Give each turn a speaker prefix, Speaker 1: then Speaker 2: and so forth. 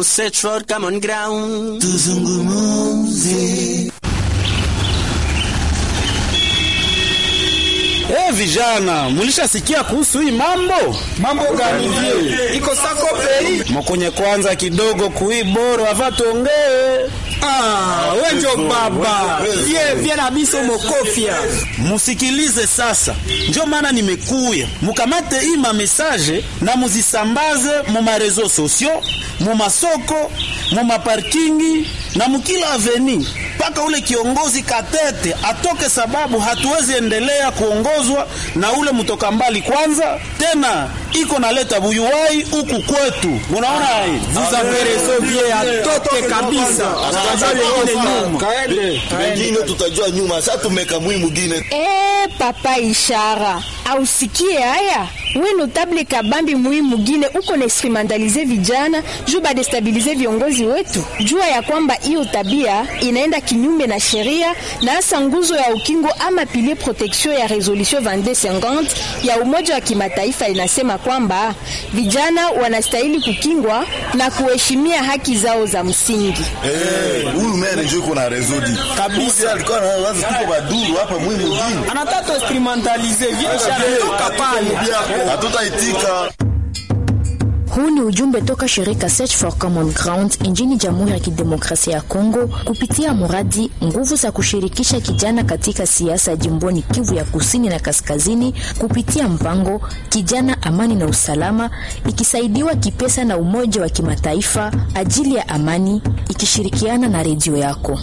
Speaker 1: search for common ground.
Speaker 2: Tuzungumuze.
Speaker 3: Eh, vijana, mulishasikia kuhusu hii mambo?
Speaker 4: Mambo gani vile? Iko sako pei?
Speaker 3: Mokonye kwanza kidogo kui boro ava tuongee.
Speaker 4: Ah, wenjo baba. Vie vie na biso mokofia.
Speaker 3: Musikilize sasa, njo maana nimekuya mukamate hii mamesaje na muzisambaze mu marezo sosio, mu masoko, mu maparkingi na mukila aveni mpaka ule kiongozi Katete atoke, sababu hatuwezi endelea kuongozwa na ule mtoka mbali. Kwanza tena iko naleta buyuwai huku kwetu, munaona hii
Speaker 4: Vous avez raison vie atoke kabisa. Tazali ile nyuma.
Speaker 3: kaende
Speaker 2: Wengine tutajua nyuma. Sasa tumeka mwi mwingine.
Speaker 5: Eh, papa Ishara, ausikie haya we notable kabambi mui mugine uko na instrumentalize vijana juu badestabilize viongozi wetu. Jua ya kwamba hiyo tabia inaenda kinyume na sheria na hasa nguzo ya ukingo ama pilier protection ya resolution 2250 ya Umoja wa Kimataifa inasema kwamba vijana wanastahili kukingwa na kuheshimia haki zao za msingi.
Speaker 2: Eh, huyu mene ndio yuko na rezodi. Kabisa alikuwa na wazo tuko baduru hapa mwi mwingine.
Speaker 4: Anataka instrumentalize vie toka pale.
Speaker 2: Hatutaitika.
Speaker 6: Huu ni ujumbe toka shirika Search for Common Ground nchini Jamhuri ya Kidemokrasia ya Kongo kupitia mradi nguvu za kushirikisha kijana katika siasa jimboni Kivu ya Kusini na Kaskazini kupitia mpango Kijana Amani na Usalama, ikisaidiwa kipesa na Umoja wa Kimataifa ajili ya amani, ikishirikiana na redio yako.